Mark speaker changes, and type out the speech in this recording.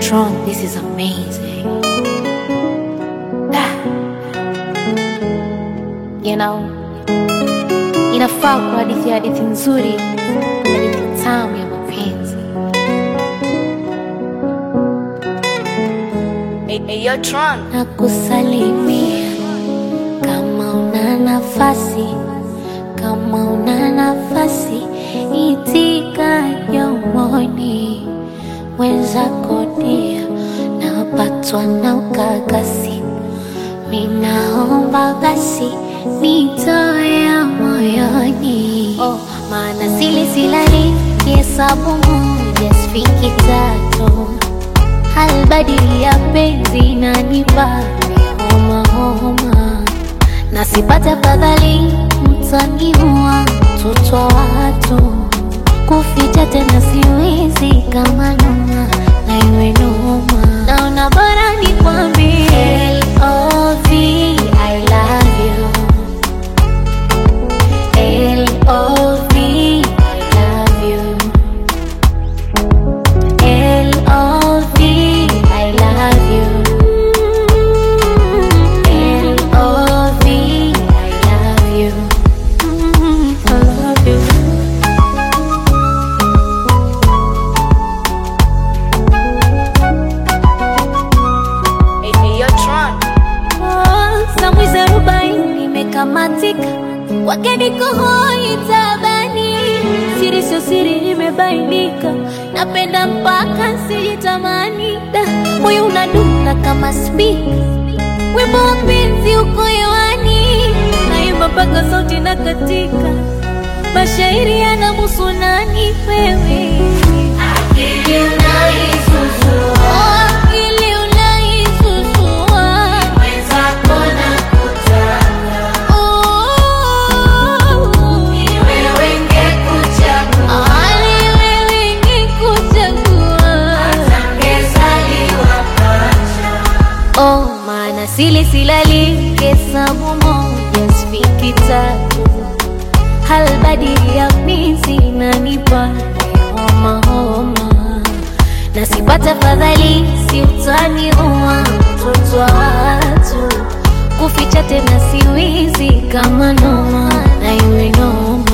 Speaker 1: Tron, this is amazing. Ah. You know, inafaa kwa hadithi ya hadithi nzuri, hadithi tamu ya mapenzi.
Speaker 2: Hey, hey, yo, Tron.
Speaker 1: na kusalimia kama una nafasi, kama una nafasi, itika yomoni mwenzako dia, napatwa na ukakasi, minaomba basi nitoe moyoni, oh, maana sili silali kihesabu moja sifiki tatu halbadili ya penzi nanipa homa homa, na sipate fadhali mtaniua mtoto wa watu, kuficha tena siwezi kama noma na iwe noma, naona bora nikwambie L.O.V. I love you L.O.V. I love you L.O.V. I love you. L.O.V. I love you. Mm, I love you.
Speaker 2: Hey, hey, yo, Tron.
Speaker 1: Oh, Samwizi arobaini imekamatika, wake niko hoi tabani, siri sio siri imebainika, napenda mpaka sijitamani, Da, moyo unadunda kama spika, wimbo wa penzi uko hewani, naimba mpaka sauti na katika, mashairi yanamuhusu nani wewe Akili unaisusua, akili unaisusua, mwenzako nakutaka, ni wewe ngekuchagua, ni wewe ngekuchagua, hata ngezaliwa pacha. Oh, maana sili silali hesabu moja sifiki tatu halbadili ya mizi nanipa homa homa, na sipata fadhali si utaniua mtoto wa watu, kuficha tena siwizi kama noma na iwe noma